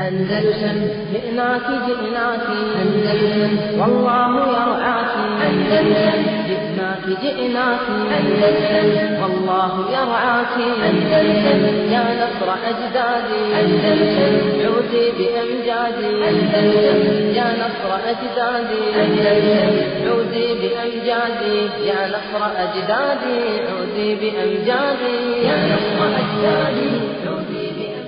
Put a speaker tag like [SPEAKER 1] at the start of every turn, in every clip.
[SPEAKER 1] أندلسن جئناك جئناك أندلسن والله يرعاك أندلسن جئناك جئناك أندلسن والله يرعاك أندلسن يا نصر أجدادي أندلسن عودي بأمجادي أندلسن يا نصر أجدادي أندلسن عودي بأمجادي يا نصر أجدادي عودي بأمجادي يا نصر أجدادي عودي بأمجادي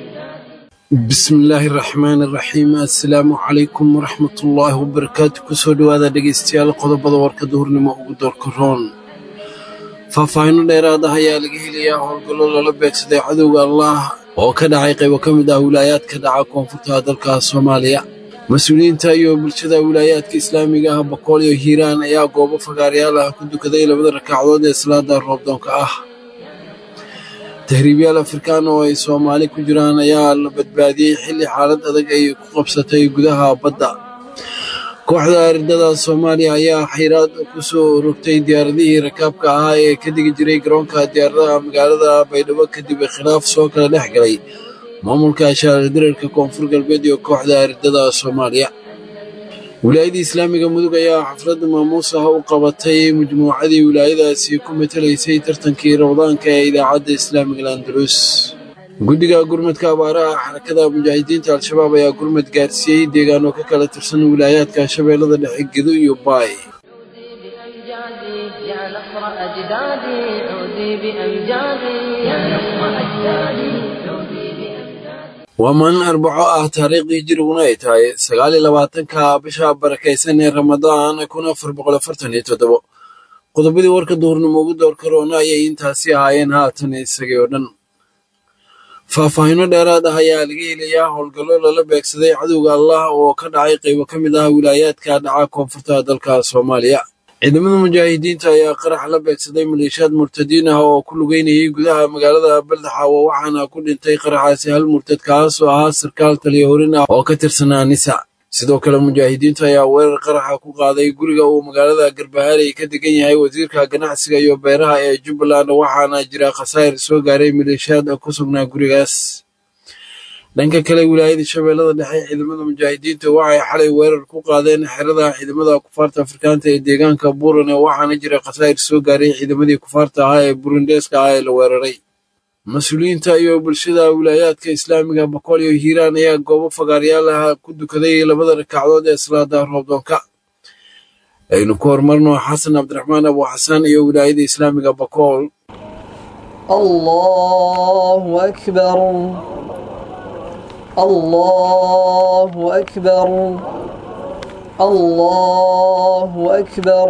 [SPEAKER 2] bismillaahi raxmaani raxiim assalaamu calaykum waraxmatullaahi wabarakaatu kusoo dhowaada dhegaystayaal qodobada warka duhurnimo ugu doorka roon faahfaahinno dheeraad ah ayaa laga helayaa howlgallo lala beegsaday cadowga allah oo ka dhacay qaybo ka mid ah wilaayaadka dhaca koonfurta dalka soomaaliya mas-uuliyiinta iyo bulshada wilaayaadka islaamiga ah boqol iyo hiiraan ayaa goobo fagaarayaal ah ku dukaday labada rakacdood ee salaada roobdoonka ah tahriibyaal afrikaan oo ay soomaali ku jiraan ayaa la badbaadiyey xilli xaalad adag ay ku qabsatay gudaha badda kooxda ardada soomaaliya ayaa xayraad ku soo rogtay diyaaradihii rakaabka ahaa ee ka degi jiray garoonka diyaaradaha magaalada baydhabo kadib khilaaf soo kala dhex galay maamulka shaardirarka koonfur galbeed iyo kooxda ardada soomaaliya wilaayadii islaamiga mudug ayaa xafladda maamuus ah u qabatay majmuucadii wilaayadaasi ku matalaysay tartankii ramadaanka ee idaacadda islaamiga landalus guddiga gurmadka abaaraha xarakada mujaahidiinta al-shabaab ayaa gurmad gaarsiiyey deegaano ka kala tirsan wilaayaadka shabeellada dhexe gedo iyo baay
[SPEAKER 1] بأمجادي يا نصر أجدادي عودي بأمجادي يا نصر أجدادي عودي بأمجادي
[SPEAKER 2] waa maalin arbaco ah taariikhdii jiriguna ay tahay sagaal iyo labaatanka bisha barakaysan ee ramadaan kun afar boqol afartan iyo toddobo qodobadii warka duhurnimo ugu door karoona ayay intaasi ahaayeen haatan isagii oo dhan faahfaahinno dheeraad ah ayaa laga helayaa howlgallo lala beegsaday cadowga allah oo ka dhacay qaybo ka mid ah wilaayaadka dhaca koonfurta dalka soomaaliya ciidamada mujaahidiinta ayaa qarax la beegsaday maleeshiyaad murtadiin ah oo ku lugeynayay gudaha magaalada baldaxaawo waxaana ku dhintay qaraxaasi hal murtad kaas oo ahaa sarkaal taliya horin ah oo ka tirsanaa nisa sidoo kale mujaahidiinta ayaa weerar qaraxa ku qaaday guriga uu magaalada garbaharey ka degan yahay wasiirka ganacsiga iyo beeraha ee jubbaland waxaana jira khasaa'ir soo gaaray maleeshiyaad ku sugnaa gurigaas dhanka kale wilaayada shabeellada dhexe ciidamada mujaahidiinta waxay xalay weerar ku qaadeen xerada ciidamada kufaarta afrikaanta ee deegaanka burane waxaana jira khasaa'ir soo gaaray ciidamadii kufaarta ahaa ee burundeeska ah ee la weeraray mas-uuliyiinta iyo bulshada wilaayaadka islaamiga boqol iyo hiiraan ayaa goobo fagaaryaal ah ku dukaday labada rakacdood ee salaada roobdoonka aynu ku horumarno xasan cabdiraxmaan abu xasan iyo wilaayada islaamiga boqol
[SPEAKER 3] الله أكبر الله أكبر الله أكبر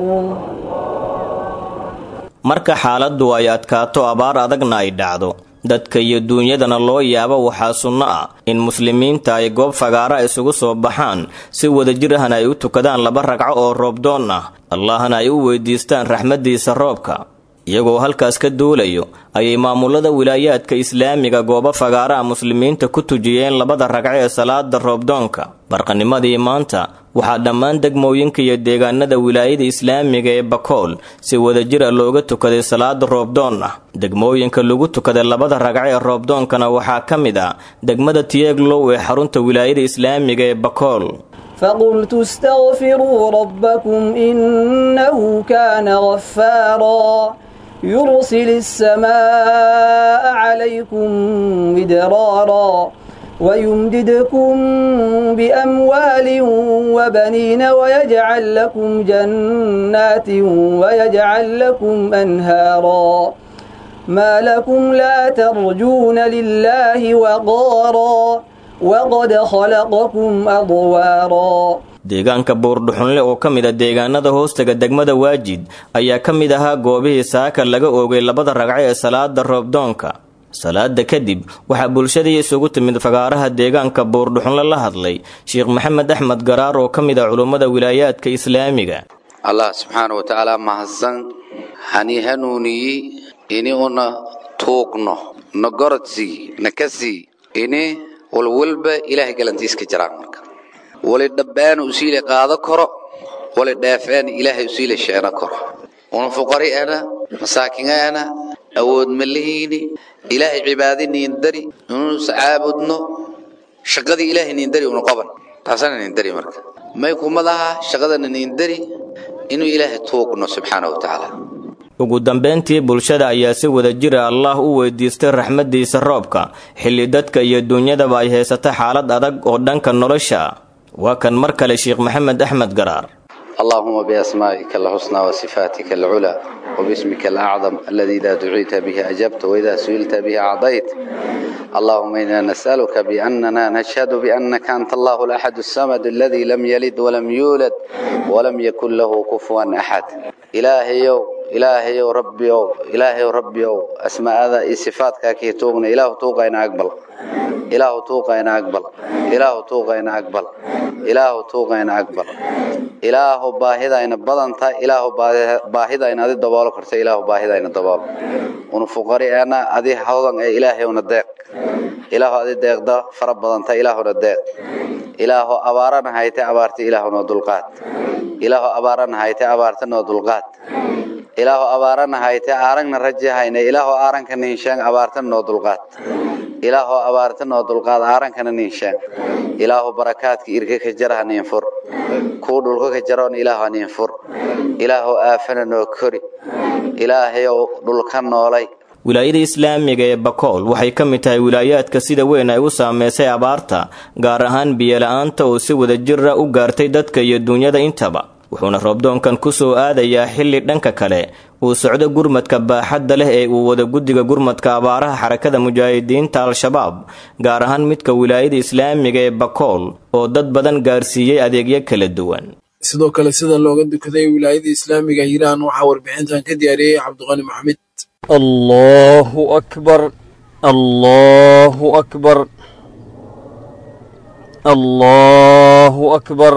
[SPEAKER 4] marka xaaladdu ay adkaato abaar adagna ay dhacdo dadka iyo duunyadana loo yaabo waxaa sunno ah in muslimiinta ay goob fagaara isugu soo baxaan si wadajir ahna ay u tukadaan laba ragco oo roobdoon ah allahna ay u weydiistaan raxmaddiisa roobka iyagoo halkaas ka duulayo ayay maamulada wilaayaadka islaamiga goobo fagaaraha muslimiinta ku tujiyeen labada ragco ee salaada roobdoonka barqanimadii maanta waxaa dhammaan degmooyinka iyo deegaanada wilaayada islaamiga ee bakool si wadajira looga tukaday salaada roobdoon ah degmooyinka lagu tukaday labada ragco ee roobdoonkana waxaa ka mid ah degmada tieglow ee xarunta wilaayada islaamiga ee bakool
[SPEAKER 3] فقلت استغفروا ربكم إنه كان غفارا يرسل السماء عليكم مدرارا ويمددكم بأموال وبنين ويجعل لكم جنات ويجعل لكم أنهارا ما لكم لا ترجون لله وقارا وقد خلقكم أضوارا
[SPEAKER 4] deegaanka buurdhuxunle oo ka mid a deegaanada hoostaga degmada waajid ayaa ka mid ahaa goobihii saaka laga oogay labada ragco ee salaada roobdoonka salaada kadib waxaa bulshadii isugu timid fagaaraha deegaanka buurdhuxunle la hadlay sheekh maxamed axmed garaar oo ka mid ah culummada wilaayaadka islaamiga
[SPEAKER 5] allah subxaana wa tacaala mahadsan hani hanuuniyi ini una tuugno na gorodsi na kasii ini walwalba ilaahay galantiiska jiraan marka wali dhabbaana usiila qaado karo wali dheefeena ilaahay usiila sheeno karo una fuqari'ana masaakiŋaana awood malihiini ilaahay cibaadiniin dari inuusa caabudno shaqadii ilaahay niindari unu qaban taasana niindari marka may kumadaha shaqadana niindari inuu ilaahay tuugno subxaana wa tacaala
[SPEAKER 4] ugu dambayntii bulshada ayaa si wada jira allah u weydiistay raxmaddiisa roobka xilli dadka iyo duunyadaba ay haysata xaalad adag oo dhanka nolosha waa kan mar kale sheekh maxamed axmed garaar
[SPEAKER 5] اللهم بأسمائك الحسنى وصفاتك العلى وباسمك الأعظم الذي إذا دعيت به أجبت وإذا سئلت به أعطيت اللهم إنا نسألك بأننا نشهد بأنك أنت الله الأحد الصمد الذي لم يلد ولم يولد ولم يكن له كفوا أحد إلهي إلهي ربي إلهي ربي أسماء هذا صفاتك كي توقنا إله توقع إن أقبل إله توقع إن أقبل إله توقع إن أقبل إله توقع إن أقبل إله باهدا إن بدنتا إله باهدا إن أدي دبال كرت إله باهدا إن دبال ونفقري أنا أدي حوضا إلهي وندق إله أدي دق دا فرب بدنتا إله وندق إله أبارنا هايت أبارت إله ندلقات إله أبارنا هايت أبارت ندلقات ilaahu abaarana hayte aaragna raji hayne ilaahu aaranka ninshaan abaartan noo dulqaad ilaahu abaartan noo dulqaad aarankana ninshaan ilaahu barakaadka irka ka jaraha ninfur kuu dhulka ka jaroon ilaahu ninfur ilaahu aafana noo kori ilaahayow dhulka noolay
[SPEAKER 4] wilaayada islaamiga ee bakool waxay ka mid tahay wilaayaadka sida weyn ay u saameysay abaarta gaar ahaan biyola'aanta oo si wada jira u gaartay dadka iyo duunyada intaba wuxuuna roobdoonkan ku soo aadayaa xilli dhanka kale uu socdo gurmadka baaxadda leh ee uu wada guddiga gurmadka abaaraha xarakada mujaahidiinta al-shabaab gaar ahaan midka wilaayada islaamiga ee bakool oo dad badan gaarsiiyey adeegyo kala duwan
[SPEAKER 2] sidoo kale sida looga dukaday wilaayada islaamiga hiiraan waxaa warbixintan ka diyaariyey cabdiqani maxamed
[SPEAKER 6] allahu akbar allahu akbar allahu akbar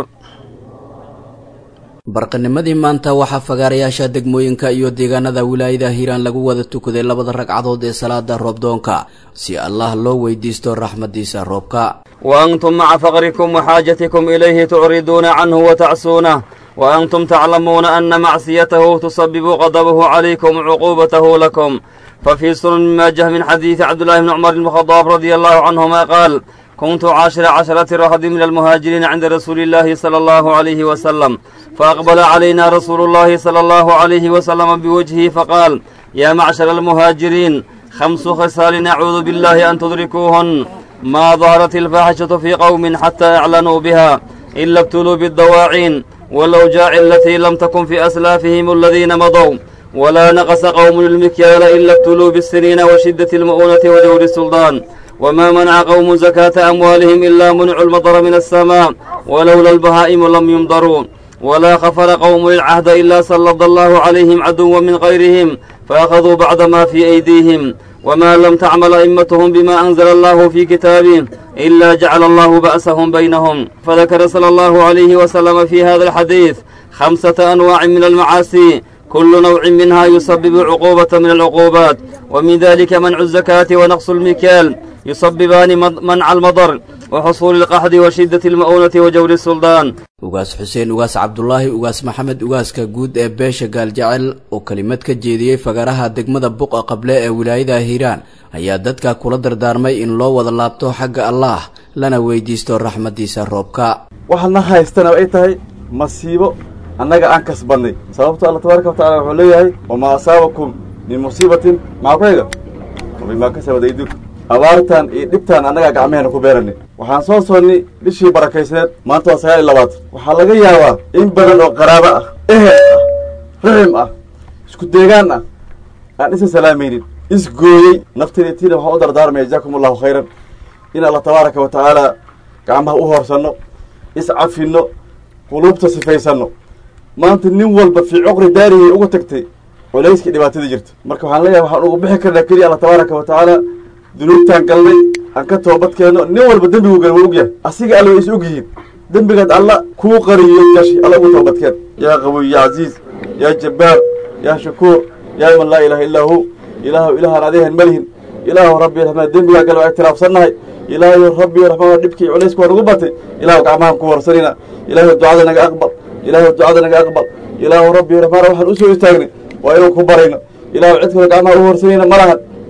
[SPEAKER 7] barqanimadii maanta waxaa fagaarayaasha degmooyinka iyo deegaanada wilaayada hiiraan lagu wada tukaday labada ragcadood ee salaada roobdoonka si allah loo weydiisto raxmadiisa roobka
[SPEAKER 6] وأنتم مع فقركم وحاجتكم إليه تعرضون عنه وتعسونه وأنتم تعلمون أن معصيته تسبب غضبه عليكم وعقوبته لكم ففي سنن ماجه من حديث عبد الله بن عمر بن الخطاب رضي الله عنهما قال كنت عاشر عشرة رهد من المهاجرين عند رسول الله صلى الله عليه وسلم فأقبل علينا رسول الله صلى الله عليه وسلم بوجهه فقال يا معشر المهاجرين خمس خصال نعوذ بالله أن تدركوهن ما ظهرت الفاحشة في قوم حتى أعلنوا بها إلا ابتلوا بالدواعين والأوجاع التي لم تكن في أسلافهم الذين مضوا ولا نقص قوم المكيال إلا ابتلوا بالسنين وشدة المؤونة وجور السلطان وما منع قوم زكاة أموالهم إلا منع المطر من السماء ولولا البهائم لم يمطروا ولا خفر قوم العهد إلا سلط الله عليهم عدوا من غيرهم فأخذوا بعد ما في أيديهم وما لم تعمل أئمتهم بما أنزل الله في كتابه إلا جعل الله بأسهم بينهم فذكر صلى الله عليه وسلم في هذا الحديث خمسة أنواع من المعاصي كل نوع منها يسبب عقوبة من العقوبات ومن ذلك منع الزكاة ونقص المكيال يسببان منع المضر وحصول القحط وشدة المؤونة وجور السلطان
[SPEAKER 7] ugaas xuseen ugaas cabdulaahi ugaas maxamed ugaaska guud ee beesha gaaljecel oo kelimad ka jeediyey fagaraha degmada buqa qable ee wilaayada hiiraan ayaa dadka kula dardaarmay in loo wada laabto xagga allaah lana weydiisto raxmadiisa roobka
[SPEAKER 8] waxaadna haystana ay tahay masiibo annaga aan kasbannay sababto alla tabaaraka watacala wuxuu leeyahay wamaa asaabakum min musiibatin maxaa ku xiga wabimaa kasabad aydikum abaartan iyo dhibtaan annagaa gacmaheena ku beeranay waxaan soo soonnay bishii barakaysaneed maanta waa sagaal iyo labaatan waxaa laga yaabaa in badan oo qaraabo ah ehel ah raxim ah isku deegaan ah aan isa salaamaynin isgooyey nafteeda tiina waxaan u dardaarmaya jazaakum allahu khayran in alla tabaaraka wa tacaala gacmaha u hoorsanno iscafinno quluubta sifaysanno maanta nin walba fii cuqri daarihii uga tagtay culayskii dhibaatada jirta marka waxaan leeyahay waxaan ugu bixi karnaa keliya alla tabaaraka wa tacaala dunuubtaan galnay aan ka toobadkeenno nin walba dembigu gal waa ogyahay asiga alla way is og yihiin dembigaad alla kuu qariyo gashi alla ugu toobadkeen yaa qawiy yaa casiiz yaa jabbaar yaa shakuur yaa man laa ilaaha illaa hu ilaahu ilahaan adeehan malihin ilaahu rabbi raxmaan dembigaa gal waa ictiraafsannahay ilaahu rabbi raxmaan dhibkii culaysku waa nagu batay ilaahu gacmahaan ku horsanina ilaahu ducada naga aqbal ilaahu ducada naga aqbal ilaahu rabbi raxmaan waxaan usoo istaagnay waa inuu ku barayno ilaahu cid kale gacmaha u horsanayna ma lahan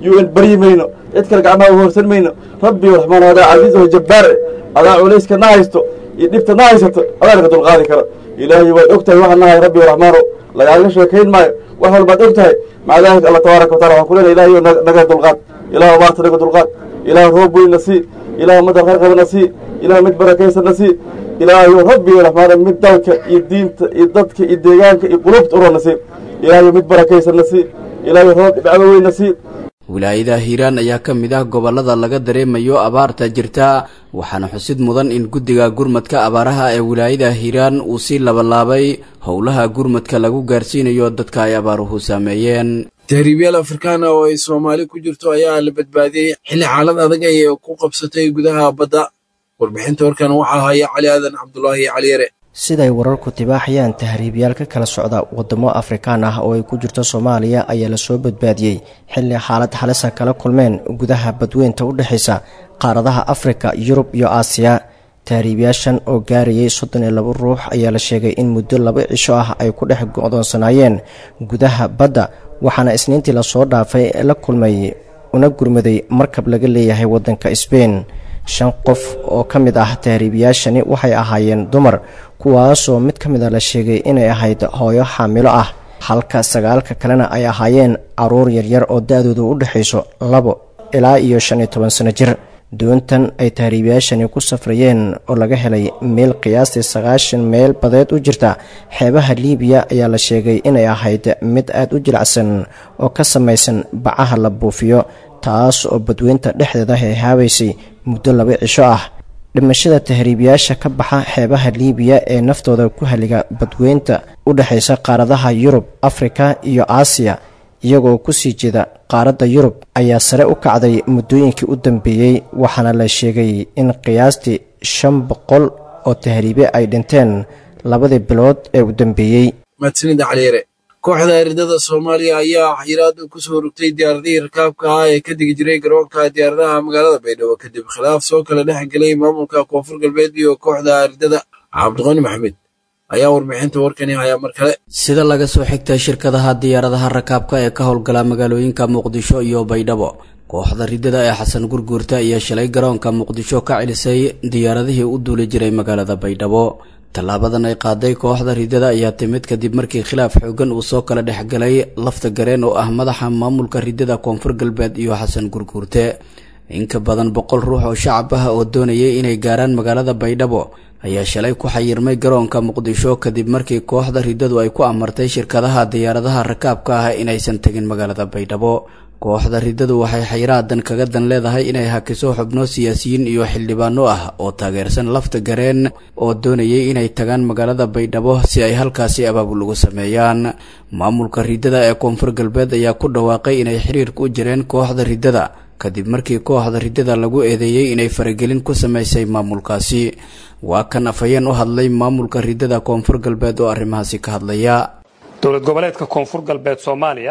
[SPEAKER 8] un baryi mayno cid kale gacmaha u hoorsan mayno rabbi raxmaan adaa casiis oo jabbaar adaa culayska na haysto iyo dhibta na haysato adaa naga dulqaadi kara ilaahay waad og tahay waxaan nahay rabbi raxmaano lagaaga sheekayn maayo wax walbaad og tahay maca daalika alla tabaaraka wa taala waxaan ku leenahay ilaahay naga dulqaad ilaah abaarta naga dulqaad ilaah roob weynna sii ilaah madar qarqabana sii ilaah mid barakaysanna sii ilaahayo rabbiga raxmaana mid dalka iyo diinta iyo dadka iyo deegaanka iyo qulubta urana sii ilaahayo mid barakaysanna sii ilaahayo roob dhibcaba weynna sii
[SPEAKER 7] wilaayada hiiraan ayaa ka mid ah gobollada laga dareemayo abaarta jirta waxaana xusid mudan in guddiga gurmadka abaaraha ee wilaayada hiiraan uu sii labalaabay howlaha gurmadka lagu gaarsiinayo dadka ay abaaruhu saameeyeen
[SPEAKER 2] tahriibyaal afrikaana oo ay soomaali ku jirto ayaa la badbaadiyey xilli xaalad adag ay ku qabsatay gudaha badda warbixinta warkan waxaa haya cali aadan cabdulaahi cali yare
[SPEAKER 9] siday wararku tibaaxayaan tahriibyaal ka kala socda wadamo afrikaan ah oo ay ku jirto soomaaliya ayaa lasoo badbaadiyey xilli xaalad halisa kala kulmeen gudaha badweynta u dhexaysa qaaradaha afrika yurub iyo aasiya tahriibyaashan oo gaarayay soddon iyo labo ruux ayaa la sheegay in muddo laba cisho ah ay ku dhex go'doonsanaayeen gudaha badda waxaana isniintii lasoo dhaafay la kulmay una gurmaday markab laga leeyahay waddanka sbein shan qof oo ka mid ah tahriibiyaashani waxay ahaayeen dumar kuwaasoo mid ka mid a la sheegay inay ahayd hooyo xaamilo ah halka sagaalka kalena ay ahaayeen caruur yaryar oo da-doodu u dhexayso labo ilaa iyo shan iyo toban sano jir doontan ay tahriibiyaashani ku safrayeen oo laga helay meel qiyaastii sagaashan meel badeed u jirta xeebaha liibiya ayaa la sheegay inay ahayd mid aad u jilicsan oo ka samaysan bacaha la buufiyo taas oo badweynta dhexdeeda heehaabaysay muddo laba cisho ah dhimashada tahriibiyaasha ka baxa xeebaha liibiya ee naftooda ku haliga badweynta u dhexaysa qaaradaha yurub afrika iyo aasiya iyagoo kusii jeeda qaaradda yurub ayaa sare u kacday muddooyinkii u dambeeyey waxaana la sheegay in qiyaastii shan boqol oo tahriibe ay dhinteen labadii bilood ee u dambeeyey
[SPEAKER 2] mahadsanida caliyare kooxda eridada soomaaliya ayaa xiraad ku soo rugtay diyaaradihii rakaabka ah ee ka digi jiray garoonka diyaaradaha magaalada baydhabo kadib khilaaf soo kala dhex gelay maamulka koonfur galbeed iyo kooxda eridada cabdiqani maxamed ayaa warbixinta warkani hayaa mar kale
[SPEAKER 7] sida laga soo xigtay shirkadaha diyaaradaha rakaabka ee ka howlgala magaalooyinka muqdisho iyo baydhabo kooxda ridada ee xasan gurguurta iyo shalay garoonka muqdisho ka celisay diyaaradihii u duuli jiray magaalada baydhabo tallaabadan ay qaaday kooxda ridada ayaa timid kadib markii khilaaf xoogan uu soo kala dhexgalay lafta gareen oo ah madaxa maamulka ridada koonfur galbeed iyo xasan gurguurte inka badan boqol ruux oo shacab ah oo doonayay inay gaaraan magaalada baydhabo ayaa shalay ku xayirmay garoonka muqdisho kadib markii kooxda ridadu ay ku amartay shirkadaha diyaaradaha rakaabka ah inaysan tegin magaalada baydhabo kooxda ridadu waxay xayraadan kaga dan leedahay inay hakiso xubno siyaasiyiin iyo xildhibaano ah oo taageersan lafta gareen oo doonayay inay tagaan magaalada baydhabo si ay halkaasi abaabul ugu sameeyaan maamulka ridada ee koonfur galbeed ayaa ku dhawaaqay inay xiriirka u jireen kooxda ridada kadib markii kooxda ridada lagu eedeeyey inay faragelin ku sameysay maamulkaasi waa kan afhayeen u hadlay maamulka ridada koonfur galbeed oo arrimahaasi ka hadlaya
[SPEAKER 10] dowlad goboleedka koonfur galbeed soomaaliya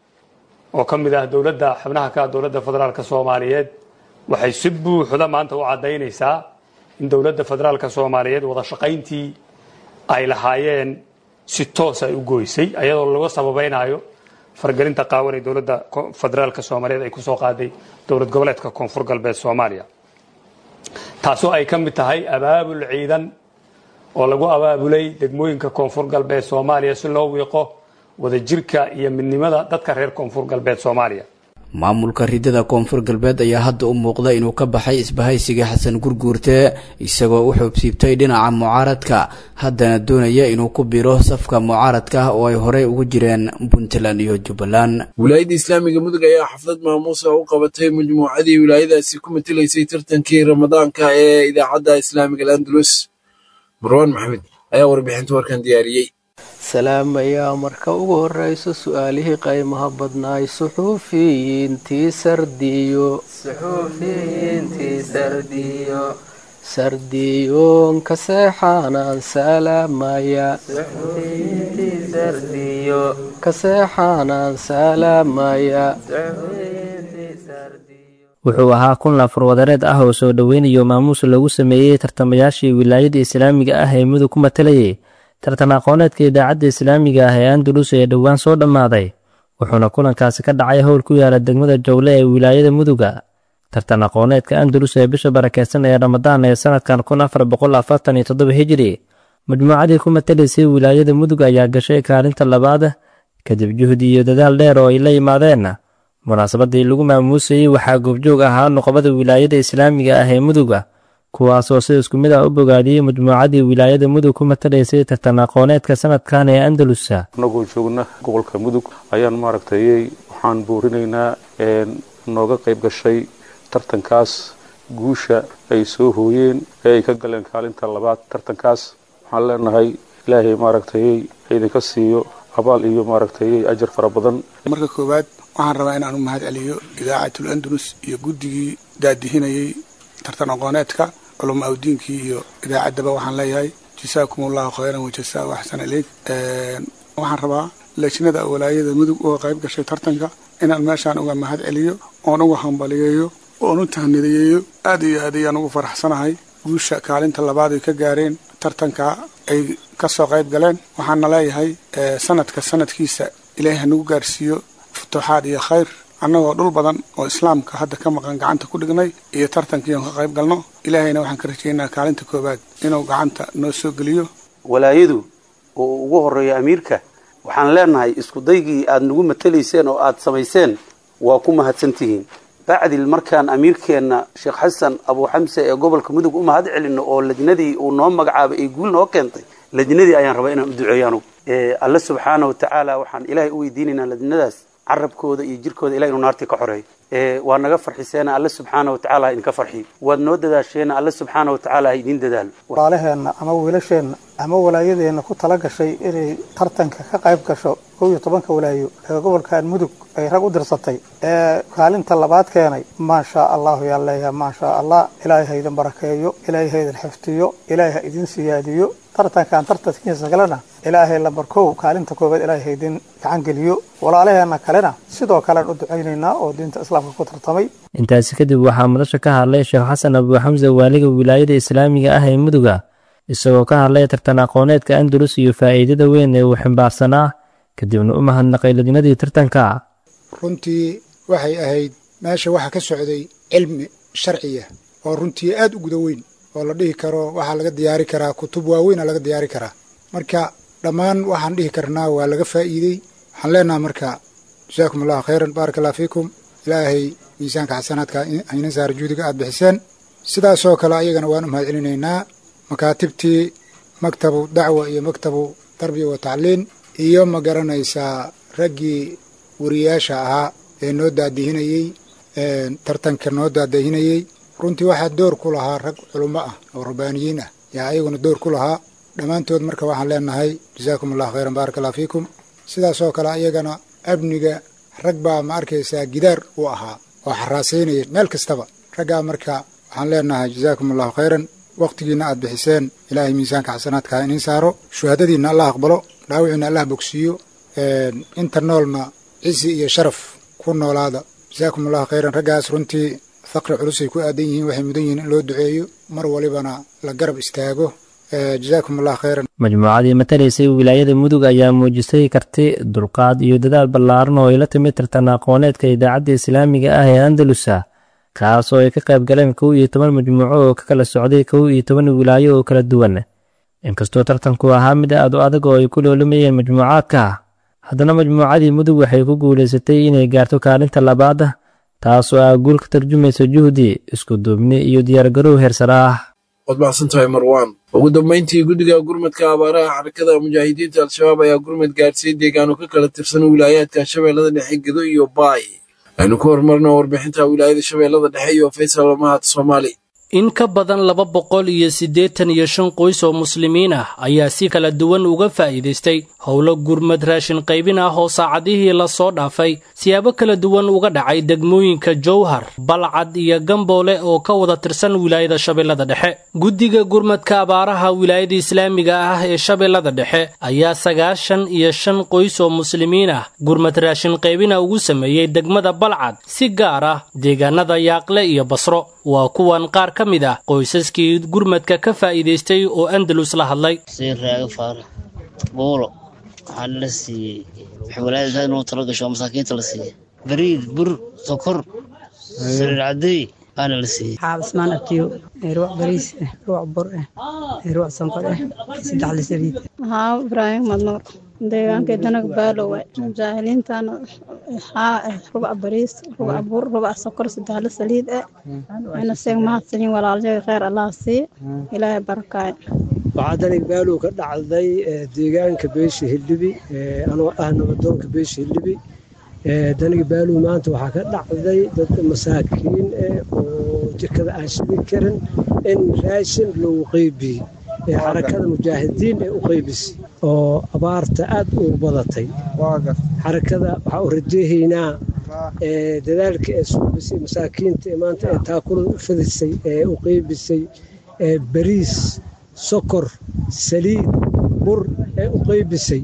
[SPEAKER 10] oo ka mid ah dowladda xubnaha ka ah dowladda federaalka soomaaliyeed waxay si buuxda maanta u caddaynaysaa in dowladda federaalka soomaaliyeed wada shaqayntii ay lahaayeen si toos ay u goysay ayadoo laga sababaynayo fargelinta qaawan ee dowladda federaalka soomaaliyeed ay kusoo qaaday dowlad goboleedka koonfur galbeed soomaaliya taasoo ay ka mid tahay abaabul ciidan oo lagu abaabulay degmooyinka koonfur galbeed soomaaliya si loo wiiqo wadajirka iyo midnimada dadka reer koonfur galbeed soomaaliya
[SPEAKER 7] maamulka ridada koonfur galbeed ayaa hadda u muuqda inuu ka baxay isbahaysiga xasan gurguurte isagoo u xuubsiibtay dhinaca mucaaradka haddana doonaya inuu ku biro safka mucaaradka oo ay horey ugu jireen puntland iyo jubbaland
[SPEAKER 2] wilaayadda islaamiga mudug ayaa xaflad maamuusa u qabatay majmuucadii wilaayadaasi ku matelaysay tartankii ramadaanka ee idaacadda islaamiga alandalus marwaan maxamed ayaa warbixinta warkan diyaariyey
[SPEAKER 11] salaamayaa marka ugu horeyso su-aalihii qaymaha badnaay suxuufiyiintii sardiyo sardiyoonka seexaanaan salaamaya kaseexaanaan salaamaya
[SPEAKER 12] wuxuu ahaa kun laafur wadareed ah oo soo dhoweynayo maamuus lagu sameeyey tartamayaashii wilaayada islaamiga ah ee mudug ku matalayay tartan aqooneedka idaacadda islaamiga ah ee andalus ee dhowaan soo dhammaaday wuxuuna kulankaasi ka dhacay howl ku yaala degmada jowle ee wilaayada muduga tartan aqooneedka andalus ee bisha barakeysan ee ramadaan ee sanadkan kun afar boqol afartan iyo toddoba hijiri majmuucadii ku matalaysay wilaayada mudug ayaa gashay kaalinta labaad kadib juhdi iyo dadaal dheer oo ay la yimaadeen munaasabadii lagu maamuusayey waxaa goobjoog ahaa noqobada wilaayada islaamiga ah ee muduga kuwaasoo si isku mid ah u bogaadiyey majmuucadii wilaayada mudug ku matalaysay tartan aqooneedka sanadkan ee andalusa
[SPEAKER 13] annagoo joogna gobolka mudug ayaan maaragtayey waxaan boorinaynaa nooga qayb gashay tartankaas guusha ay soo hooyeen ee ay ka galeen kaalinta labaad tartankaas waxaan leenahay ilaahay maaragtayey idinka siiyo abaal iyo maaragtayey ajar fara badan
[SPEAKER 14] marka koowaad waxaan rabaa inaan u mahad celiyo idaacatul andalus iyo guddigii daadihinayay tartan aqooneedka culama awdiinkii iyo idaacaddaba waxaan leeyahay jasaakum allahu khayran wajasaa axsan ileyk waxaan rabaa lejnada walaayada mudug uga qayb gashay tartanka inaan meeshaan uga mahad celiyo oon uga hambaliyeeyo oon u tahnidayeeyo aad iyo aad ayaan ugu faraxsanahay guusha kaalinta labaad ay ka gaareen tartanka ay ka soo qayb galeen waxaana leeyahay sanadka sanadkiisa ilaahay hanagu gaarsiiyo futuuxaad iyo khayr annagoo dhul badan oo islaamka hadda ka maqan gacanta ku dhignay iyo tartankii oon ka qayb galno ilaahayna waxaan ka rajaynaa kaalinta koowaad inuu gacanta noo soo geliyo
[SPEAKER 15] walaayadu oo ugu horeeya amiirka waxaan leenahay iskudaygii aad nagu matalayseen oo aad samayseen waa ku mahadsantihiin bacdil markaan amiirkeenna sheekh xasan abuu xamse ee gobolka mudug u mahad celino oo lajnadii uu noo magacaabay ay guul noo keentay lajnadii ayaan rabaa inaan u duceeyo anugu alle subxaana wa tacaala waxaan ilaahay u weydiinaynaa lajnadaas carabkooda iyo jirkooda ilahay inuu naartii ka xoreeyo waa naga farxiseena alle subxaana wa tacala ha idinka farxiyo waad noo dadaasheena alle subxaana wa tacaala ha idiin dadaalo
[SPEAKER 16] walaalaheenna ama wiilasheenna ama walaayadeenna ku tala gashay inay tartanka ka qayb gasho kow iyo tobanka walaayo ee gobolkan mudug ay rag u dirsatay ee kaalinta labaad keenay maashaa allahu yaan leeyahay maashaa allah ilaahay ha idin barakeeyo ilaahay ha idin xifdiyo ilaahay ha idin siyaadiyo tartankan tartankiisa kalena ilaahay lambar kow kaalinta koowaad ilaahay ha idin gacan geliyo walaalaheenna kalena sidoo kalean u ducaynaynaa oo diinta islaamka ku tartamay
[SPEAKER 12] intaasi kadib waxaa madasha ka hadlay sheekh xasan abuu xamse waaliga wilaayada islaamiga ah ee muduga isagoo ka hadlay tartan aqooneedka andalus iyo faa'iidada weyn ee uu ximbaarsanaa kadibna u mahadnaqay lajnadii tartanka
[SPEAKER 17] runtii waxay ahayd meesha waxa ka socday cilmi sharciya oo runtii aad u guda weyn oo la dhihi karo waxaa laga diyaari karaa kutub waaweyna laga diyaari karaa marka dhammaan waxaan dhihi karnaa waa laga faa'iidey waxaan leenaha marka jasaakum allahu khayran baaraka allah fiikum ilaahay miisaanka xasanaadka hayna saara juudiga aad bixiseen sidaasoo kale ayagana waan u mahad celinaynaa makaatibtii maktabu dacwa iyo maktabu tarbiya wa tacliin iyo ma garanaysaa raggii wariyaasha ahaa ee noo daadihinayey tartanka noo daadahinayey runtii waxaa door ku lahaa rag culummo ah oo rabbaaniyiin ah yaa ayaguna door ku lahaa dhammaantood marka waxaan leenahay jasaakum allahu khayran baaraka allah fiikum sidaasoo kale ayagana amniga rag baa ma arkaysaa gidaar u ahaa oo xaraasaynaya meel kastaba raggaa marka waxaan leenahay jasaakum allahu khayran wakhtigiinna aad bixiseen ilaahay miisaanka xasanaadka ha iniin saaro shuhaadadiinna allah aqbalo dhaawiciinna allah bogsiiyo inta noolna cisi iyo sharaf ku noolaada jasaakum allahu khayran raggaas runtii faqri culusay ku aadan yihiin waxay mudan yihiin in loo duceeyo mar walibana la garab istaago jasaakum allah khayran
[SPEAKER 12] majmuucadii matalaysay wilaayada mudug ayaa muujisay karti dulqaad iyo dadaal ballaaran oo ay la timid tartan aqooneedka idaacadda islaamiga ah ee andalusa kaas oo ay ka qayb galeen kow iyo toban majmuuco oo ka kala socday kow iyo toban wilaayo oo kala duwan inkastoo tartanku ahaa mid aad u adag oo ay ku loolamayeen majmuucaadka haddana majmuucadii mudug waxay ku guulaysatay inay gaarto kaalinta labaad taasoo ah guul ka tarjumaysa juhdi isku duubni iyo diyaargarow heersara ah
[SPEAKER 2] waad mahadsantahay marwaan ugu dambayntii guddiga gurmadka abaaraha xarakada mujaahidiinta al-shabaab ayaa gurmad gaarsiiyey deegaano ka kala tirsan wilaayaadka shabeellada dhexe gedo iyo baay aynu ku horumarno warbixinta wilaayada shabeellada dhexe iyo faysal mahad soomaali
[SPEAKER 18] in ka badan laba boqol iyo siddeetan iyo shan qoys oo muslimiin ah ayaa si kala duwan uga faa'iidaystay howlo gurmad raashin qaybin ah oo saacadihii lasoo dhaafay siyaabo kala duwan uga dhacay degmooyinka jowhar balcad iyo gamboole oo ka wada tirsan wilaayada shabeellada dhexe guddiga gurmadka abaaraha wilaayada islaamiga ah ee shabeellada dhexe ayaa sagaashan iyo shan qoys oo muslimiin ah gurmad raashin qaybina ugu sameeyey degmada balcad si gaar ah deegaanada yaaqle iyo basro waa kuwan qaar ka mid ah qoysaskii gurmadka ka faa'iidaystay oo andalus la hadlay
[SPEAKER 19] xuseen raage faarax buulo waxaa la siiyey waxay walaayada inuu talo gasho oo masaakiinta la siiyey bariid bur sokor sariir cadeey aana la siiyey
[SPEAKER 20] xaab ismaan abtiyo ruuc bariis eh ruuc bur eh ruuc sonkor eh saddex la saliid
[SPEAKER 21] haa ibraahim madnuur deegaanka danaga baalowe jaahiliintana haa eh rubac bariis rubac bur rubac sokor saddex la saliid eh ina seeg mahadsanin walaalyaga kheyr allah sii ilaahay barakaay
[SPEAKER 22] waxaa danig baalow ka dhacday deegaanka beesha hildhibi anoo ah nabadoonka beesha hildhibi daniga baalow maanta waxaa ka dhacday dad masaakiin eh oo jirkada aan shidi karin in raashin loogu qeybiyey ee xarakada mujaahidiin ee u qeybisay oo abaarta aad ugu badatay xarakada waxaa u rajeehaynaa dadaalka ee suubisay masaakiinta ee maanta ee taakulada u fadisay ee u qeybisay bariis sokor saliid bur ee u qeybisay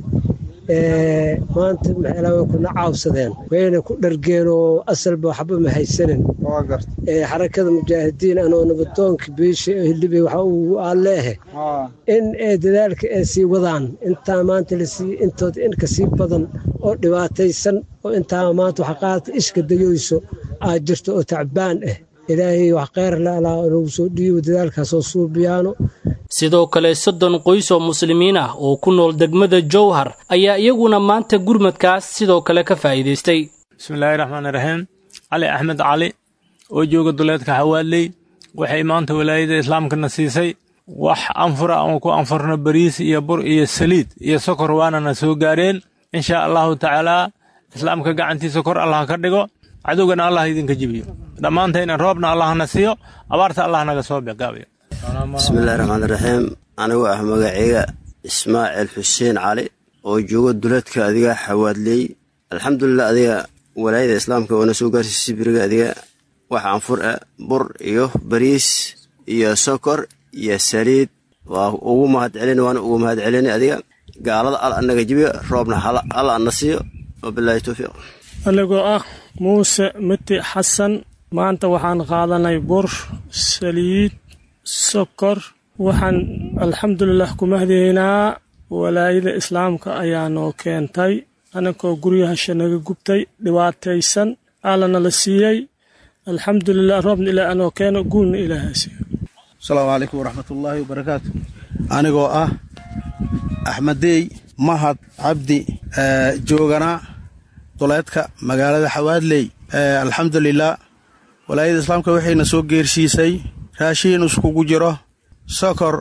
[SPEAKER 22] maanta maxay way kuna caawsadeen wayna ku dhargeen oo asalba waxba ma haysanin xarakada mujaahidiin anoo nabadoonka beesha hildhibe waxa uu aleehe in dadaalka ay sii wadaan intaa maanta la siiye intooda in kasii badan oo dhibaataysan oo intaa maanta waxa qaadata ishka dayoyso aad jirto oo tacbaan ah ilaahay wax kheyr laalaa nagu soo dhiibo dadaalkaasoo suubiyaano
[SPEAKER 18] sidoo kale soddon qoys oo muslimiin ah oo ku nool degmada jowhar ayaa iyaguna maanta gurmadkaas sidoo kale ka faa'iidaystay
[SPEAKER 23] bismillaahi raxmaani raxiim cali axmed cali oo jooga duleedka xawaadley waxay maanta walaayada islaamkana siisay wax anfura aan ku anfurno bariis iyo bur iyo saliid iyo sokor waanana soo gaareen insha allahu tacaalaa islaamka gacantiisa kor allah ka dhigo cadowgana allah idinka jibiyo dhammaantayna roobna allahna siiyo abaarta allah naga soo biqaabiyo
[SPEAKER 24] bismillahi raxmaan raxiim anigu ah magaceyga ismaaciil xuseen cali oo jooga duleedka adiga xawaadleey alxamdulilah adiga walaayada islaamka oona soo gaarsiisay biriga adiga wax anfur ah bur iyo bariis iyo sokor iyo saliid waa ugu mahad celin waana ugu mahad celin adiga gaalada al anaga jibiya roobna al ana siiyo wabilaahi towfiiq
[SPEAKER 25] anigoo ah muuse miti xasan maanta waxaan qaadanay bur saliid sokor waxaan alxamdulilah ku mahdaynaa walaayada islaamka ayaa noo keentay anankoo guryahasha naga gubtay dhibaataysan allana la siiyey alxamdulilah roobna ilaa anoo keeno guulna ilaaha siiyo
[SPEAKER 26] asalaamu calaykum waraxmatullaahi wabarakaatu anigoo ah axmedeey mahad cabdi joogana duleedka magaalada xawaadley alxamdulilah walaayada islaamka waxayna soo geersiisay raashiin iskugu jiro sokor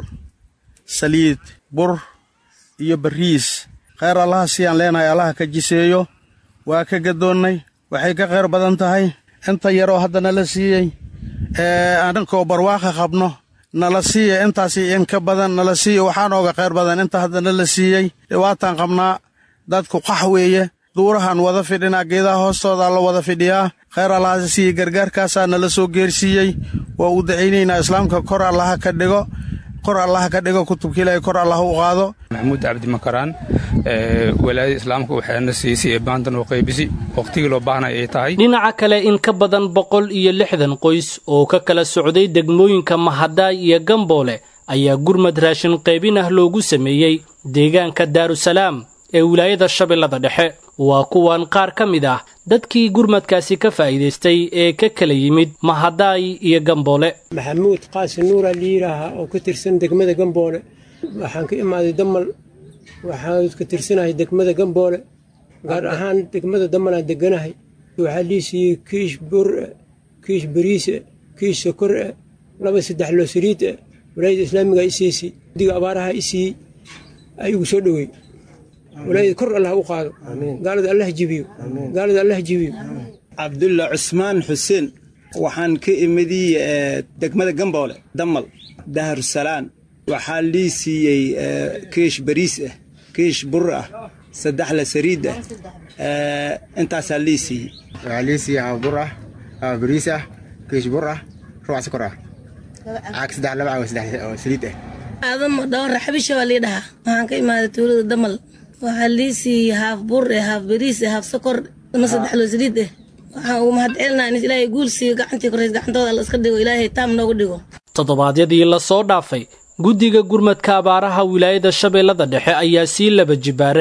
[SPEAKER 26] saliid bur iyo bariis kheyr allaha siyaan leenahay allaha ka jiseeyo waa ka gadoonnay waxay ka kheyr badan tahay inta yaroo hadda nala siiyey ee anankoo barwaaqa qabno nala siiya intaasi inka badan nala siiya waxaa nooga kheyr badan inta hadda nala siiyey dhibaataan qabnaa dadku qax weeye duurahan wada fidhinaa geedaha hoostoodaa la wada fidhiyaa kheyr allaha siiye gargaarkaasaa nala soo geersiiyey waa u dacaynaynaa islaamka kor allaha ka dhigo kor allaha ka dhigo kutubka ilaahay kor allaha u qaado
[SPEAKER 27] maxamuud cabdi makaraan walaayada islaamka waxaana siisay ee baandan oo qaybisi waqtigii loo baahnay ay tahay
[SPEAKER 18] dhinaca kale in ka badan boqol iyo lixdan qoys oo ka kala socday degmooyinka mahadaay iyo gamboole ayaa gurmad raashin qaybin ah loogu sameeyey deegaanka daarusalaam ee wilaayada shabeellada dhexe waa kuwan qaar ka mid ah dadkii gurmadkaasi ka faa'iidaystay ee ka kala yimid mahadaay iyo gamboole
[SPEAKER 28] maxamuud qaasi nuura liiraaha oo ka tirsan degmada gamboole waxaan ka imaaday damal waxaan ka tirsanahay degmada gamboole gaar ahaan degmada damalaan deganahay waxaa lii siiyey kiish bur kiish bariise kiish sokor ah laba saddex loo saliid ah walaayada islaamiga i siisay diga abaaraha i siiyey ay igu soo dhowey walaayada kor allah u qaado gaalada allah jibiyo gaalada allah jibiyo
[SPEAKER 29] cabdulla cusmaan xuseen waxaan ka imidii degmada gamboole damal daharsalaan waxaa lii siiyey kiish bariis ah kiish bur ah saddex la sariid ah intaasaa lii siiyey
[SPEAKER 30] waxaa lii siiyey haaf bur ah haaf bariis ah kiish bur ah rubac sokor ah caag saddex laba caag saddex oo saliid ah
[SPEAKER 31] aadamo dhawar raxbisha waa lii dhahaa waxaan ka imaaday tuulada damal waxaa lii siiyey haaf bur eh haaf bariis eh haaf sokor ama saddex loo saliid eh waxaan ugu mahad celinaa in ilaahay guul siiyo gacantii koreys gacantooda alla iska dhigo ilaahay taam noogu dhigo
[SPEAKER 18] toddobaadyadii la soo dhaafay guddiga gurmadka abaaraha wilaayada shabeellada dhexe ayaa sii laba jibaaray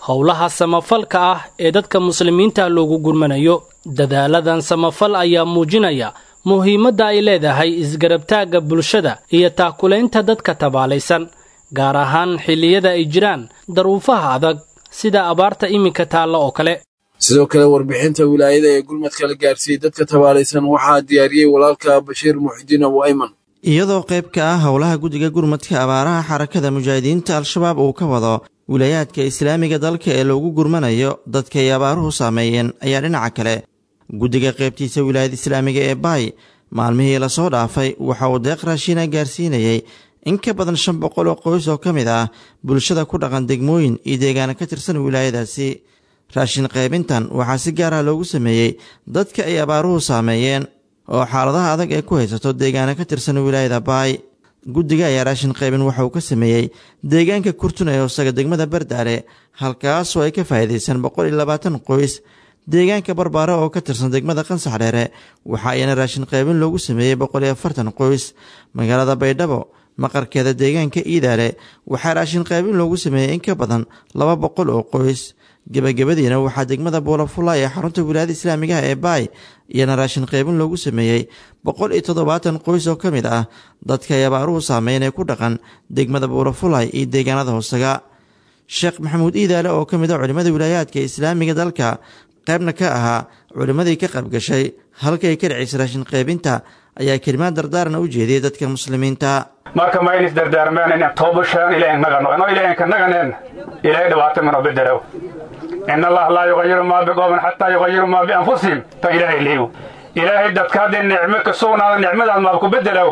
[SPEAKER 18] howlaha samafalka ah ee dadka muslimiinta loogu gurmanayo dadaaladan samafal ayaa muujinaya muhiimadda ay leedahay isgarabtaagga bulshada iyo taakulaynta dadka tabaalaysan gaar ahaan xilliyada ay jiraan daruufaha adag sida abaarta iminka taalla oo kale
[SPEAKER 2] sidoo kale warbixinta wilaayada ee gurmadka la gaarsiiyey dadka tabaalaysan waxaa diyaariyey walaalka bashiir muxidiin abu ayman
[SPEAKER 1] iyadoo qayb ka ah howlaha guddiga gurmadka abaaraha xarakada mujaahidiinta al-shabaab uu ka wado wilaayaadka islaamiga dalka ee loogu gurmanayo dadka ay abaaruhu saameeyeen ayaa dhinaca kale guddiga qaybtiisa wilaayada islaamiga ee baay maalmihii lasoo dhaafay waxa uu deeq raashiina gaarsiinayey in ka badan shan boqol oo qoys oo ka mid ah bulshada ku dhaqan degmooyin iyo deegaana ka tirsan wilaayadaasi raashin qaybintan waxaa si gaar ah loogu sameeyey dadka ay abaaruhu saameeyeen oo xaaladaha adag ee ku haysato deegaana ka tirsan wilaayada baay guddiga ayaa raashin qaybin waxa uu ka sameeyey deegaanka kurtun ee hoosaga degmada bardaale halkaasoo ay ka faa'iidaysan boqol iyo labaatan qoys deegaanka barbaare oo ka tirsan degmada qansax dheere waxa ayana raashin qaybin loogu sameeyey boqol iyo afartan qoys magaalada baydhabo maqarkeeda deegaanka iidaale waxaa raashin qaybin loogu sameeyey in ka badan laba boqol oo qoys gebagabadiina waxaa degmada buulafula ee xarunta wilaayada islaamigaha ee baay iyana raashin qaybin loogu sameeyey boqol iyo toddobaatan qoys oo ka mid ah dadka ay abaaruhu saameyn ee ku dhaqan degmada buulafulay iyo deegaanada hoosaga sheekh maxamuud iidaale oo ka mid a culimmada wilaayaadka islaamiga dalka qaybna ka ahaa culimmadii ka qaybgashay halka ay ka dhacaysa raashin qaybinta ayaa kelimaad dardaaran u jeediyey dadka muslimiinta
[SPEAKER 27] marka ma in isdardaarmeen in toobashaan ilaahin nagano inoo ilaahin ka naganeen ilaahay dhibaato mano bedelaw in allah laa yuqayiru maa biqoomin xataa yuqayiru maa bianfusihim tan ilaahay liiw ilaahay dadka hadday nicmo ka sugnaada nicmadaad maad ku bedelaw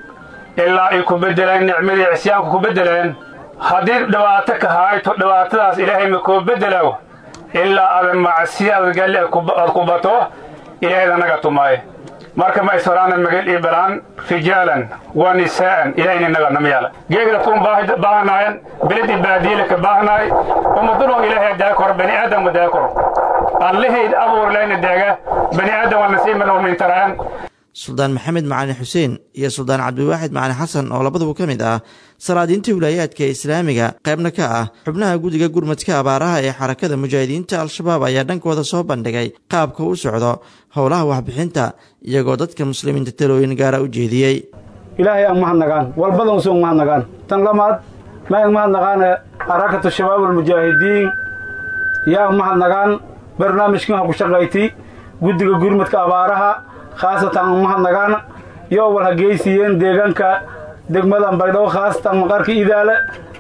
[SPEAKER 27] ilaa ay ku bedeleen nicmadii cisyaanku ku bedeleen haddii dhibaato ka hayto dhibaatadaas ilaahay ma kuu bedelaw ilaa adan macsiyaad galli aad ku bato ilaahayda naga tumaaye marka ma isfaraana magal iyo balaan rijaalan wa nisaa'an ilahayna naga namyaala geegda kun baahanayan beled iyo baadiile ka baahanaay ummadunoo ilaahay daa koro bani aadam daa koro allahayd abuur layna deega bani aadam waa nasiiman oo mintaraan
[SPEAKER 1] suldaan maxamed macalin xuseen iyo suldaan cabdiwaaxid macalin xasan oo labaduba ka mid ah salaadiinta wilaayaadka islaamiga qaybna ka ah xubnaha guddiga gurmadka abaaraha ee xarakada mujaahidiinta al-shabaab ayaa dhankooda soo bandhigay qaabka u socdo howlaha waxbixinta iyagoo dadka muslimiinta talooyin gaara u jeediyey
[SPEAKER 3] ilaahay aan mahadnagaan walbadan usuun mahadnagaan tan lamaad mayan mahadnaqaane xarakatu shabaab almujaahidiin yaa mahadnagaan barnaamijkan ha ku shaqayti guddiga gurmadka abaaraha khaasatan mahadnagaan yoo wal hageysiiyeen deegaanka degmadan baydhabo khaasatan maqarka idaale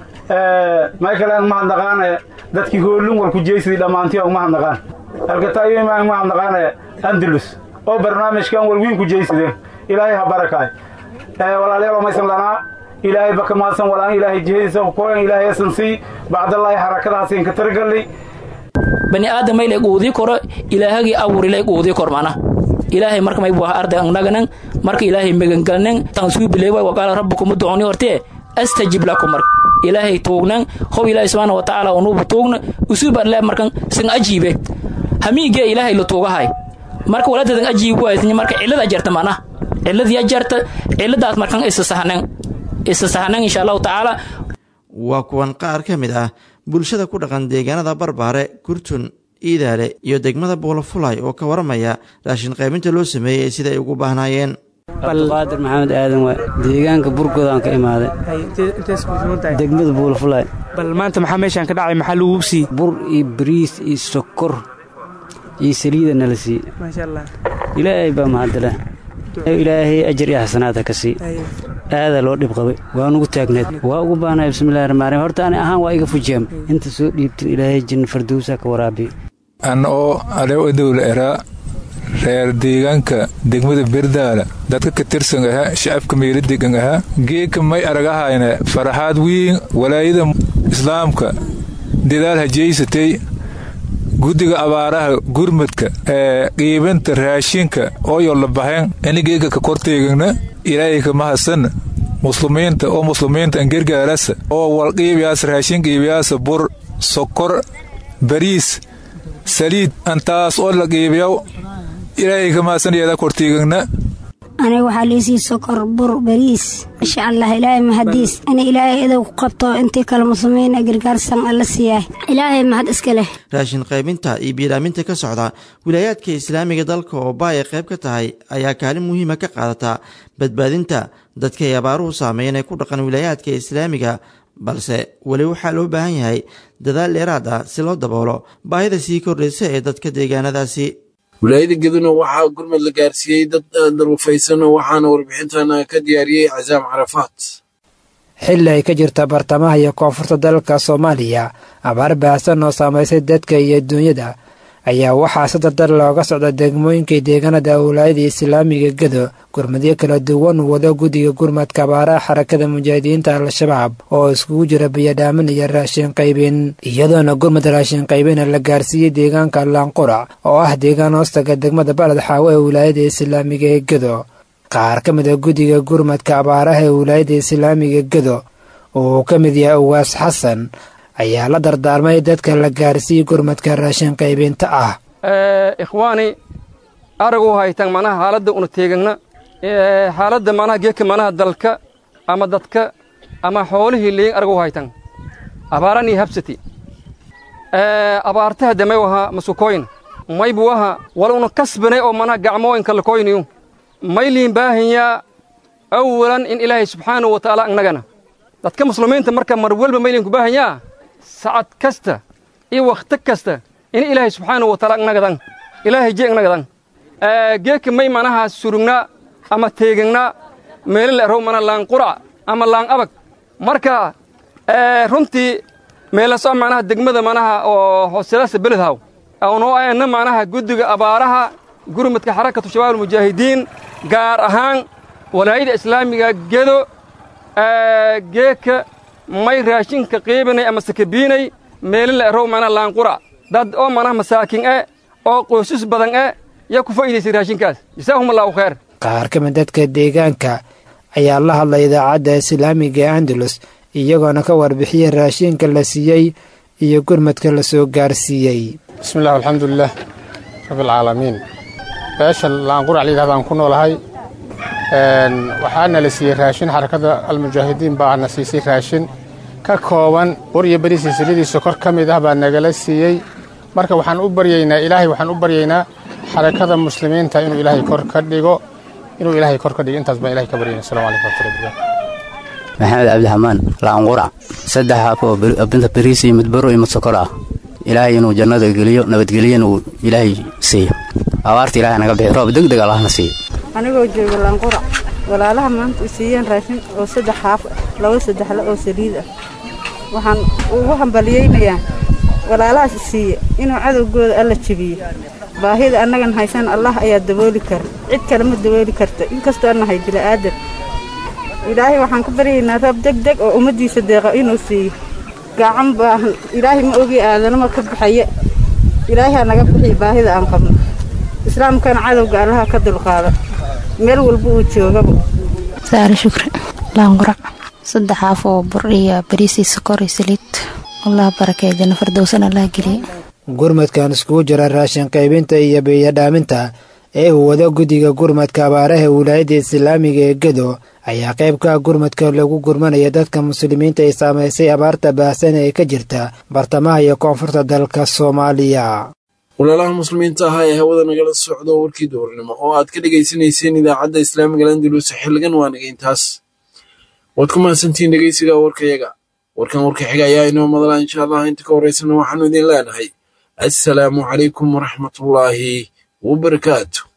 [SPEAKER 3] maykaleen mahadnaqaane dadkii hoolun wal ku jeysidii dhammaantii oo mahadnaqaan alkataayomaan mahadnaqaane andalus oo barnaamijkan wal wiin ku jeysideen ilaahay ha barakaay walaalayaal maysan lanaa ilaahay baka maadsan walaan ilaahay jihadiisa koyan ilaahay asan sii bacdallaahi xarakadahaasiin ka targalli
[SPEAKER 4] bani aadamayle quudii koro ilaahagii abuurilay quudii kor mana ilaahay marka may buah arday naganan marka ilaahay megangalnan tan suu bileewa waqaala rabbukum ud'uuni hortee astajib lakum marka ilaahay tuugnan hob ilaahay subhana wa ta'ala unubu tuugna usuban le markan sin ajiibe hamiige ilaahay la tuugahay marka waladadan ajiib waaysan marka cilada jarta mana cilada jarta ciladaas markan isa sahnan isa sahnan insha Allah ta'ala
[SPEAKER 1] waa kuwan qaar ka mid ah bulshada ku dhaqan deegaanada barbaare kurtun iidaale iyo degmada buulafulay oo ka waramaya raashin qaybinta loo sameeyey sida ay ugu baahnaayeen
[SPEAKER 5] abdiqaadir maxamed aadan waa deegaanka burgoodaan ka imaaday degmada buulafulay
[SPEAKER 6] bal maanta maxaa meeshaan ka dhacay maxaa lagu sii
[SPEAKER 5] bur iyo bariis iyo sokor iyo saliida nala sii ilaahay baa mahadale ilaahay ajar iyo xasanaad ha ka sii aadaa loo dhib qabay waa nugu taagneed waa ugu baahnay bismillahi rahmaan rahiim horta ani ahaan waa iga fujeem inta soo dhiibtin ilaahay janna fardowsa ka waraabiyo
[SPEAKER 7] an oo alew adowla eraa reer deegaanka degmada berdaala dadka ka tirsan ahaa shacabka meelo degan ahaa geedka may aragahayna faraxaad wiin walaayada islaamka dadaal hajeysatay guddiga abaaraha gurmadka ee qiibinta raashinka ooyo la baxeen inigeeka ka korteegana ilaahay ka mahadsan muslimiinta oo muslimiinta an gargaarasa oo wal qiibiyaas raashin qiibiyaasa bur sokor bariis saliid antaas oo la qiibiyaw ilaahay ka mahadsan yeeda korteegana
[SPEAKER 8] aniga waxaa liisii sokor bur bariis insha allah ilaahay mahadiis in ilaahay idow ku qabto intii kale muslimiina gargaarsan alla siiyaay ilaahay mahad iska leh
[SPEAKER 1] raashin qaybinta iyo biidhaaminta ka socda wilaayaadka islaamiga dalka oo baay ay qayb ka tahay ayaa kaalin muhiima ka qaadata badbaadinta dadka ay abaaruhu saameeyeen ee ku dhaqan wilaayaadka islaamiga balse weli waxaa loo baahan yahay dadaal dheeraad ah si loo daboolo baahida sii kordhaysa ee dadka deegaanadaasi
[SPEAKER 2] wilaayada geduna waxaa gurmad la gaarsiiyey dad darufaysan waxaana warbixintan ka diyaariyey casaam carafaat
[SPEAKER 9] xilli ay ka jirta bartamaha iyo koonfurta dalka soomaaliya abaar baahsan oo saamaysay dadka iyo duunyada ayaa waxaa si dardar looga socda degmooyinkai deegaanada wilaayada islaamiga gedo gurmadyo kala duwan wado guddiga gurmadka abaaraha xarakada mujaahidiinta al-shabaab oo iskugu jira biyadhaamin iyo raashin qaybin iyadoona gurmad raashin qaybina la gaarsiiyey deegaanka laanqurac oo ah deegaan hoostaga degmada baled xaawo ee wilaayada islaamiga ee gedo qaar ka mid a guddiga gurmadka abaaraha ee wilaayada islaamiga gedo uu ka mid yahay uwaas xasan ayaa la dardaarmay dadka la gaarsiiyey gurmadka raashin qaybinta ah
[SPEAKER 10] ikhwaani aragu haytan manaha xaaladda una teegagna xaaladda manaha geedka manaha dalka ama dadka ama xoolihii leeyin aragu haytan abaaran iyo habsati abaartaha damay waha masukoyn may buu aha wal una kasbanay oo manaha gacmooyinka lakoyniyu may liin baahanyaa awalan in ilaahay subxaanahu wa tacaala annagana dadka muslimiinta marka mar walba may liinku baahanyaa sacad kasta iyo wakhti kasta in ilaahay subxaanahu wa taala agnagadan ilaahay je agnagadan geedka may manaha surugnaa ama teegagnaa meelo la erow mana laan qurac ama laan abag marka runtii meelaso manaha degmada manaha oo hooselaasa beledhaw awnoo ayna manaha guddiga abaaraha gurmadka xarakatu shabaab almujaahidiin gaar ahaan walaayada islaamiga gedo geedka may raashinka qiibinay ama sakabiinay meelo la erow mana laanqurac dad oo manaha masaakin e oo qoysas badan e yaa ku faa'iidaysay raashinkaas jasaahum allahu khayr
[SPEAKER 9] qaar ka mid dadka deegaanka ayaa la hadlay idaacadda islaamiga ee andalus iyagoona ka warbixiyey raashinka la siiyey iyo gurmadka la soo gaarsiiyey
[SPEAKER 11] bismillahi alxamdulilah rabbialcaalamiin beesha laanqurac layidhahda aan ku noolahay waxaana la siiyey raashin xarakada almujaahidiin baana siisay raashin ka kooban bur iyo beriis siladiisa kor ka mid ah baa nagala siiyey marka waxaan u baryaynaa ilaahay waxaan u baryaynaa xarakada muslimiinta inuu ilaahay kor ka dhigo inuu ilaahay kor ka dhigo intaas baan ilahay ka baryayna assalamu calaykum warahmatullahi wabarakatuh
[SPEAKER 12] maxamed cabdiraxmaan laanqurac saddex haaf oo binta beriis iyo mid baro iyo mid sokor ah ilaahay inuu jannada geliyo nabadgeliyana uu ilaahay siiyo abaarta ilaahay naga bixi roob deg deg allahna siiyo
[SPEAKER 13] anigoo jooga laanqurac walaalaha maanta u siiyeen raashin oo saddex haaf laba saddexle oo saliid ah waxaan ugu hambaliyeynayaa walaalahaas isiiye inuu cadowgooda alla jebiyo baahida annagan haysan allah ayaa dabooli kara cid kale ma dabooli karta inkastoo annahay bila'aadan ilaahay waxaan ka baryaynaa roob deg deg oo ummaddiisa deeqa inuu siiyo gacan baahan ilaahay ma ogi aadanama ka baxaya ilaahay ha naga bixiyo baahida aan qabno islaamkana cadowga allaha ka dulqaada meel walba uu joogaba
[SPEAKER 14] saare shukri laanqurac saddex haaf oo bur iyo bariis iyo sokor iyo saliid allah barakeeyo janno fardowsan allah geliye
[SPEAKER 9] gurmadkan iskugu jira raashin qaybinta iyo biyadhaaminta ee uu wado guddiga gurmadka abaaraha wilaayadda islaamiga ee gedo ayaa qayb ka gurmadka lagu gurmanaya dadka muslimiinta ay saamaysay abaarta baahsan ee ka jirta bartamaha iyo koonfurta dalka soomaaliya
[SPEAKER 2] walaalaha muslimiinta ahaa ee hawada nagala socdo warkii duhurnimo oo aad ka dhegaysanayseen idaacadda islaamiga landulus xilligan waa naga intaas waad ku mahadsantihiin dhegeysiga warkayaga warkan warka xiga ayaa inoo madala insha allah inta ka horeysana waxaanu idin leenahay assalaamu calaykum waraxmatullaahi wabarakaatu